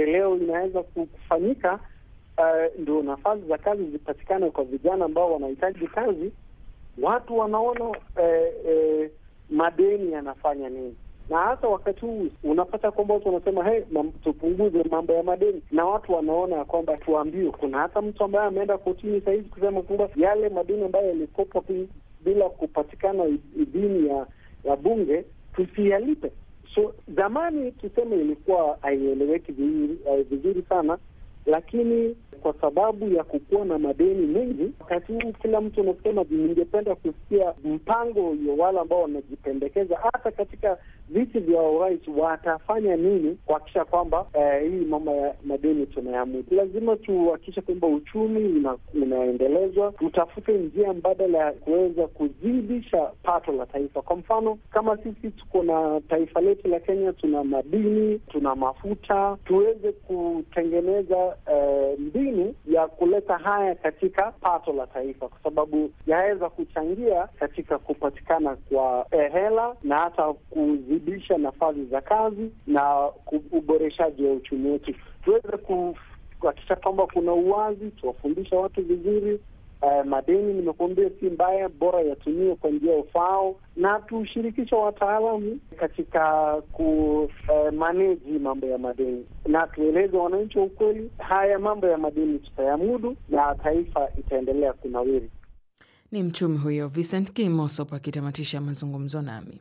maendeleo inaweza kufanyika, uh, ndio nafasi za kazi zipatikane kwa vijana ambao wanahitaji kazi, watu wanaona eh, eh, madeni yanafanya nini na hasa wakati huu unapata kwamba watu wanasema hey, mam, tupunguze mambo ya madeni, na watu wanaona ya kwamba tuambiwe. Kuna hata mtu ambaye ameenda kotini sahizi kusema kwamba yale madeni ambayo yalikopwa bila kupatikana idhini ya ya bunge tusiyalipe. So zamani tuseme ilikuwa haieleweki vizuri sana, lakini kwa sababu ya kukuwa na madeni mengi wakati huu, kila mtu anasema ningependa kusikia mpango ya wale ambao wanajipendekeza hata katika viti vya urais watafanya nini kuhakikisha kwamba eh, hii mambo ya madeni tunayamudu. Lazima tuhakikishe kwamba uchumi una, unaendelezwa, tutafute njia mbadala ya kuweza kuzidisha pato la taifa. Kwa mfano kama sisi tuko na taifa letu la Kenya, tuna madini, tuna mafuta, tuweze kutengeneza eh, mbinu ya kuleta haya katika pato la taifa, kwa sababu yaweza kuchangia katika kupatikana kwa eh, hela na hata kuzidisha nafasi za kazi na uboreshaji wa uchumi wetu. Tuweze kuhakikisha kwamba kuna uwazi, tuwafundisha watu vizuri. Uh, madeni nimekuambia si mbaya, bora yatumiwe kwa njia ufao, na tushirikisha wataalamu katika ku uh, manage mambo ya madeni, na tueleze wananchi wa ukweli, haya mambo ya madeni tutayamudu na taifa itaendelea kunawiri. Ni mchumi huyo Vincent Kimosop akitamatisha mazungumzo nami.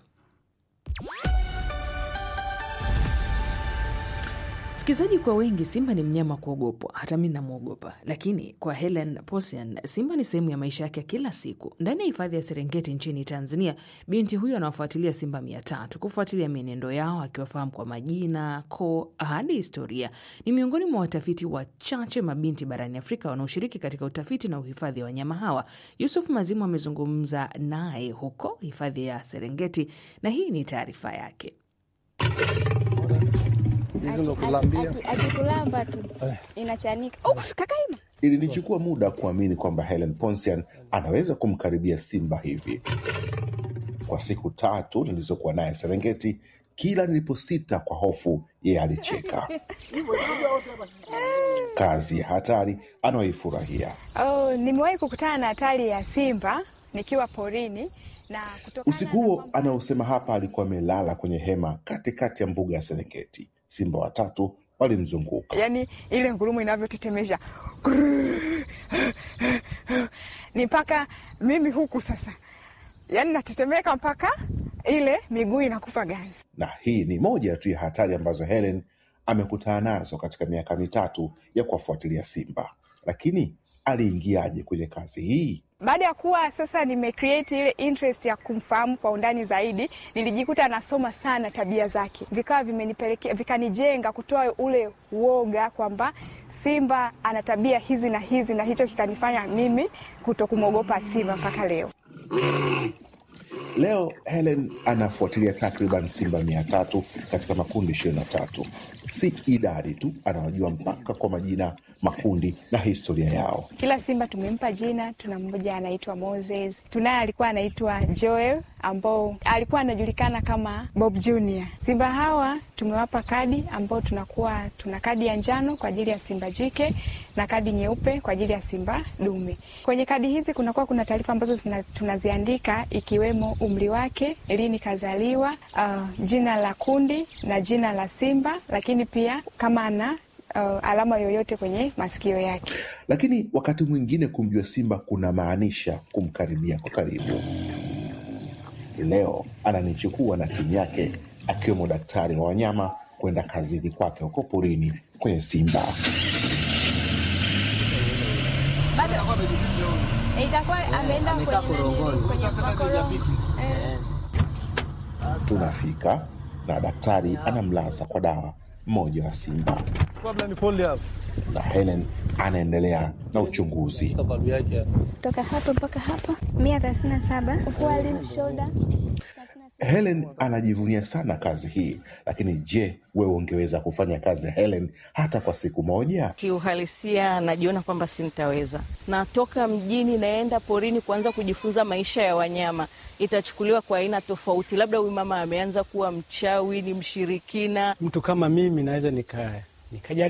Msikilizaji, kwa wengi simba ni mnyama kuogopwa, hata mi namwogopa. Lakini kwa Helen Posian, simba ni sehemu ya maisha yake ya kila siku. Ndani ya hifadhi ya Serengeti nchini Tanzania, binti huyo anawafuatilia simba mia tatu kufuatilia mienendo yao, akiwafahamu kwa majina, koo hadi historia. Ni miongoni mwa watafiti wachache mabinti barani Afrika wanaoshiriki katika utafiti na uhifadhi wa wanyama hawa. Yusuf Mazimu amezungumza naye huko hifadhi ya Serengeti na hii ni taarifa yake. Akikulamba tu inachanika. Kakaima, Ilinichukua muda kuamini kwamba Helen Ponsian anaweza kumkaribia simba hivi. Kwa siku tatu nilizokuwa naye Serengeti, kila niliposita kwa hofu, yeye alicheka. Kazi ya hatari anayoifurahia. oh, nimewahi kukutana na hatari ya simba nikiwa porini na kutokana Usiku na huo kwamba- anaosema hapa alikuwa amelala kwenye hema katikati ya mbuga ya Serengeti. Simba watatu walimzunguka. yani ile ngurumo inavyotetemesha ni mpaka mimi huku sasa, yani natetemeka mpaka ile miguu inakufa ganzi. na hii ni moja tu ya hatari ambazo Helen amekutana nazo katika miaka mitatu ya kuwafuatilia simba. Lakini aliingiaje kwenye kazi hii? Baada ya kuwa sasa nimecreate ile interest ya kumfahamu kwa undani zaidi, nilijikuta nasoma sana tabia zake, vikawa vimenipelekea vikanijenga kutoa ule uoga kwamba simba ana tabia hizi na hizi, na hicho kikanifanya mimi kuto kumwogopa simba mpaka leo. Leo Helen anafuatilia takriban simba mia tatu katika makundi ishirini na tatu. Si idadi tu, anawajua mpaka kwa majina, makundi na historia yao. Kila simba tumempa jina. Tuna mmoja anaitwa Moses, tunaye alikuwa anaitwa Joel ambao alikuwa anajulikana kama Bob Junior. Simba hawa tumewapa kadi ambao tunakuwa tuna kadi ya njano kwa ajili ya simba jike na kadi nyeupe kwa ajili ya simba dume. Kwenye kadi hizi kunakuwa kuna taarifa ambazo zina, tunaziandika ikiwemo umri wake, lini kazaliwa, uh, jina la kundi na jina la simba, lakini pia kama ana uh, alama yoyote kwenye masikio yake. Lakini wakati mwingine kumjua simba kuna maanisha kumkaribia kwa karibu. Leo ananichukua na timu yake akiwemo daktari wa wanyama kwenda kazini kwake huko porini kwenye simba. Itakuwa ameenda kwenye Tunafika na daktari anamlaza kwa dawa mmoja wa simba, na Helen anaendelea na uchunguzi. kutoka hapa mpaka hapa mia thelathini na saba ufuali shoda Helen anajivunia sana kazi hii, lakini je, wewe ungeweza kufanya kazi ya Helen hata kwa siku moja? Kiuhalisia najiona kwamba sintaweza. Natoka mjini naenda porini kuanza kujifunza maisha ya wanyama, itachukuliwa kwa aina tofauti. Labda huyu mama ameanza kuwa mchawi, ni mshirikina. Mtu kama mimi naweza nika nikajaribu